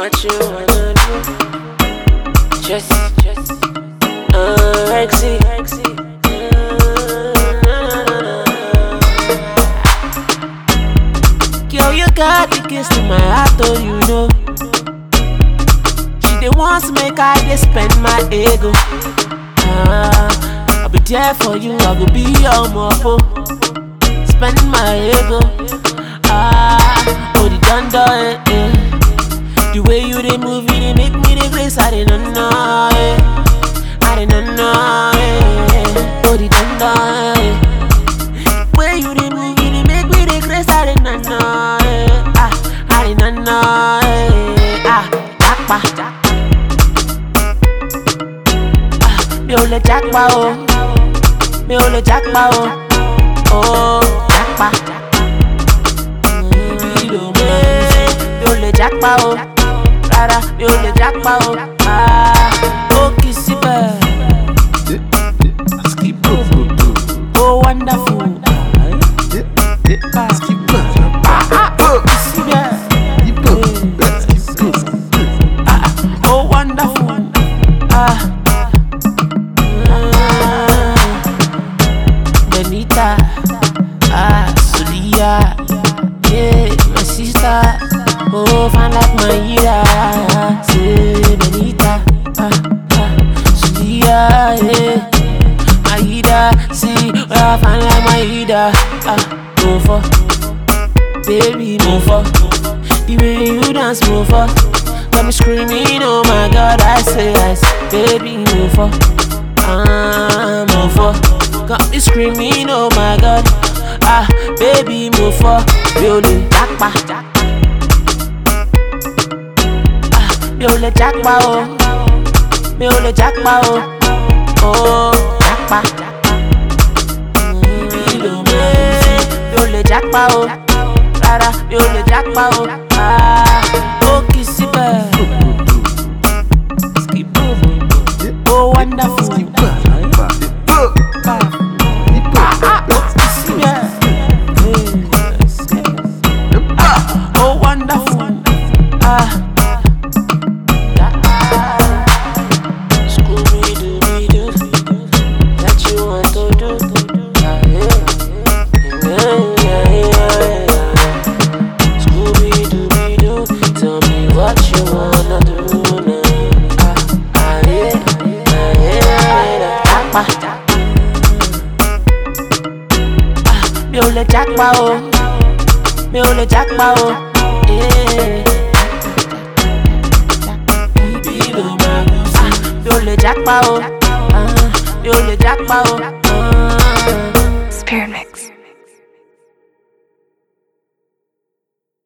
what you wanna do. Just, just, uh, Rexy, Rexy. Girl, you got the kiss to my heart, oh, you know. She the wants make I dey spend my ego. Ah, I'll be there for you, I go be your mopo. Spend my ego. Ah, oh the dunda, eh, eh. The way you dey move, it dey make me dey place. I dey no know, eh. I dey no know, eh. Oh the dunda, eh. The way you dey move, it dey make me dey place. I dey no know, eh. Ah, I dey no know, eh. Ah, jackpa, ah, mi ò lè jápa o, mi ò lè jápa o, oh jápa. Ibi ló mọ̀ ẹ́, mi ò lè jápa o, rárá mi ò lè jápa o, ah, ó kì í síbẹ̀, ó wonderful, síbẹ̀, ó wonderful, ah. Benita, ah, Sulia, yeah, my sister, oh, fine like my ira, say Benita, ah, ah, Sulia, yeah, my ida, see, oh, fine like my ida, ah, move for, baby, move for, the way you dance, move for, got me screaming, oh my God, I say, I say, baby, move for. I'm move for. Got me screaming, oh my god. Ah, baby, move for. Really, jackpa. Ah, mi ò lè jápa o. Mi ò lè jápa o. Oh, jápa. Ibi ló mọ̀ ẹ́. Mi ò lè jápa o. Rárá, mi ò lè jápa o. Ah, ó kì í síbẹ̀. Oh, wonderful. Oh, wonderful. Ah. Scooby-Dooby-Doo. That you want to do. Ah, yeah. Yeah, yeah, yeah, yeah. Scooby-Dooby-Doo. Tell me what you wanna do now. Ah, ah, yeah. Ah, yeah, yeah. Jápa. Ah, mi ò lè jápa o mi ò lè jápa o. eh. Ibi ló máa lù sí. Ah, mi ò lè jápa o. Ah, mi ò lè jápa o.